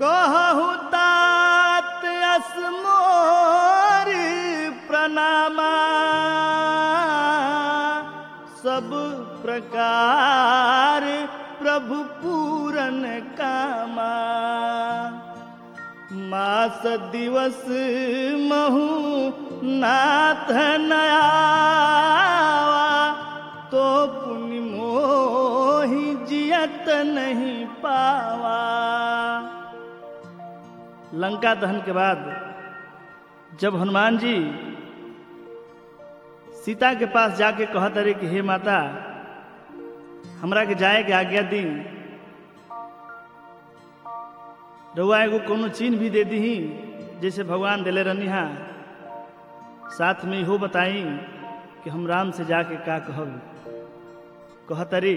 कहु तात असमोर प्रणामा सब प्रकार प्रभु पूरन कामा मास दिवस महु नाथ नयावा तो पुण्य मोहि जियत नहीं पावा लंका दहन के बाद जब हनुमान जी सीता के पास जाके कहत रहे कि हे माता हमरा के जाए के आज्ञा दी रउआ एगो कोनो चीन्ह भी दे दी जैसे भगवान दिले रहनी हा साथ में इहो बताई कि हम राम से जाके का कहब कहतरी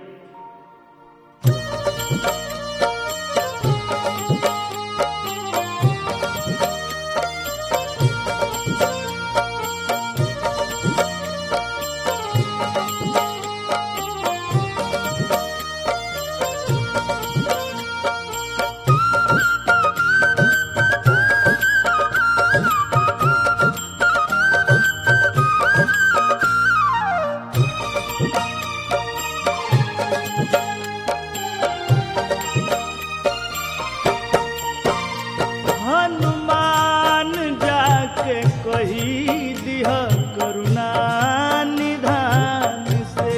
हनुमान जाके कही दिह करुणा निधान से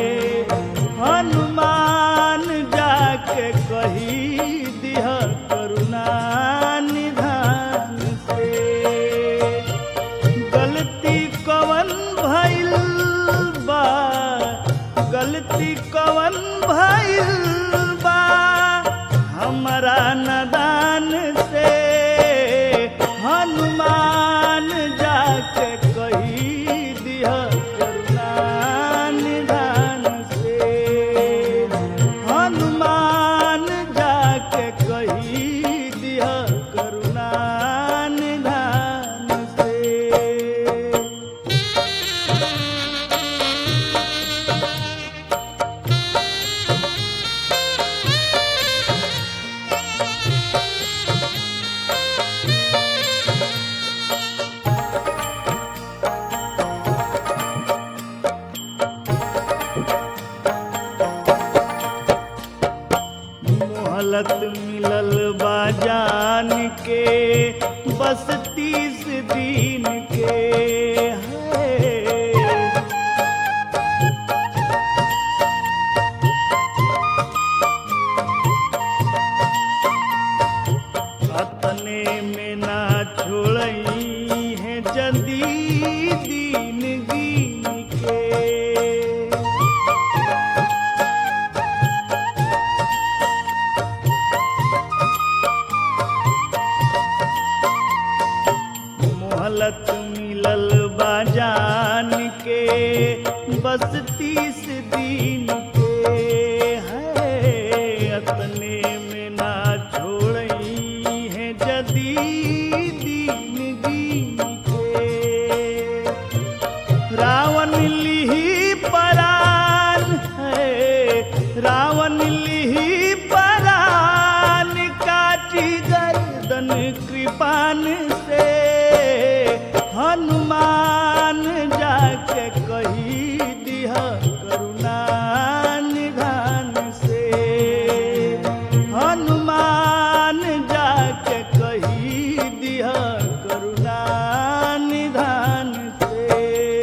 हनुमान जाके कही दिह करुणा निधान से गलती कवन भइल बा गलती कवन भइल बा हमरा नदान से हनुमान जाके कही दिह करुणा निधान से हनुमान जाके कही दिह करुणा निधान से मोहलत मिलल बाजान के बस तीस दिन के है अतने में ना छोड़ई है जदी दीन गिन के मोहलत मिलल बाजान के बस तीस दिन के है अपने में ना छोड़ई है जदी दीन दीन के रावण लिही परान है रावण लिही परान काटी गर्दन कृपान से हनुमान जाके कही दिह करुणा निधान से हनुमान जाके कही दिह करुणा निधान से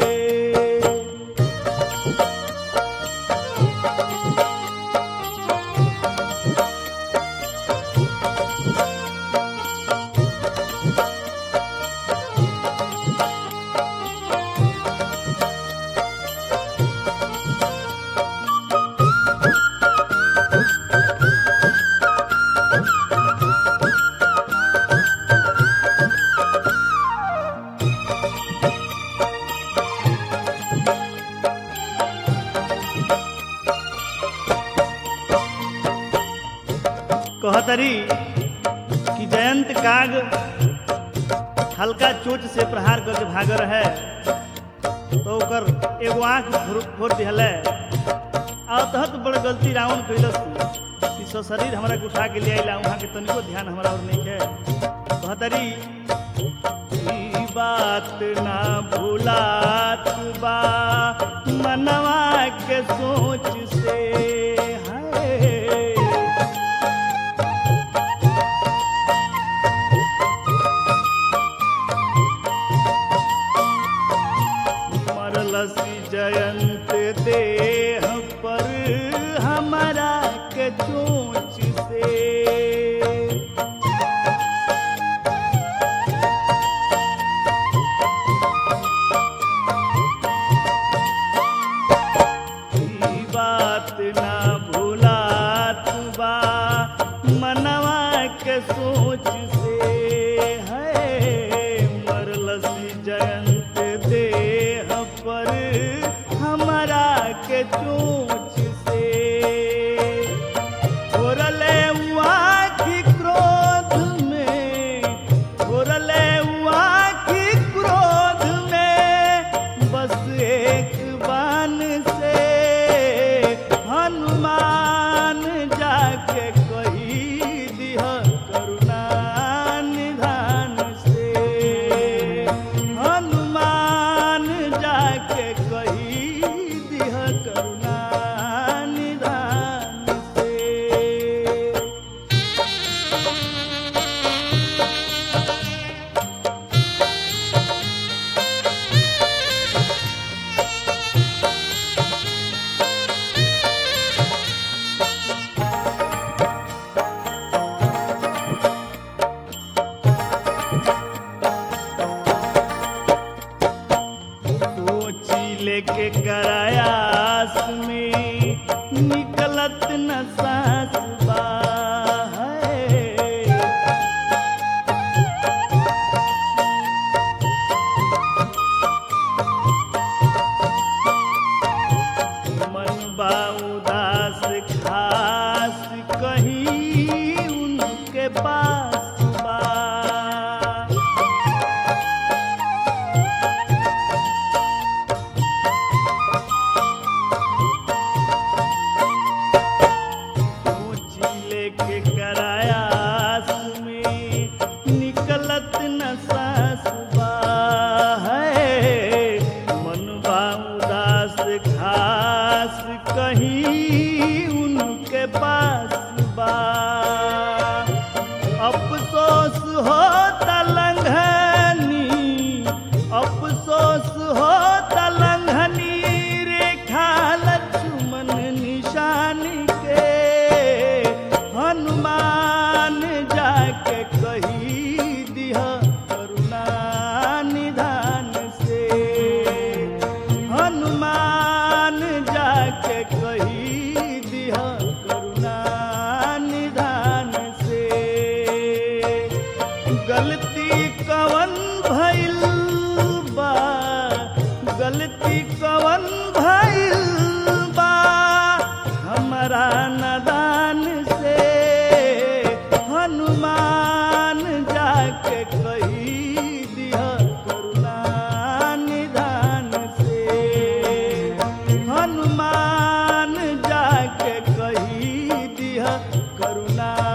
कहतरी कि जयंत काग हल्का चोट से प्रहार करके भागर है तो ओकर एगो आंख फोड़- फोड़ दिहले अतहत बड़ गलती रावण कैलस कि सो शरीर हमरा के उठा के ले आइला वहाँ के तनिको ध्यान हमरा और नहीं है कहतरी ई बात ना भूलात बा मनवा के सोच से है मरलसी जयंत देह पर हमारा के चोच से ई बात ना भूलात बा मनवा के सोच से है मरलसी जयंत देह पर हमारा के चोच से घोरले हुआ की क्रोध में घोरले हुआ की क्रोध में बस एक बान से हनुमान जाके कही दिह करुणा निधान से हनुमान जाके कही दिह करुणा निधान से सोची लेके करायास में निकलत न सांस बा है। मन बा उदास खास कहीं उनके पास बा ऊंची लेके करायास में निकलत न सास बा है मनवा उदास खास कहीं उनके पास बा अफसोस हो तलंघनी अफसोस हो तलंघनी रेखा लक्ष्मण निशान के हनुमान जाके कही दिह करुणा निधान से हनुमान जाके कही दिह करुणा निधान से गलती कवन भइल बा गलती कवन भइल बा हमरा नदान से हनुमान जाके कही दिह करुणा निधान से हनुमान जाके कही दिह करुणा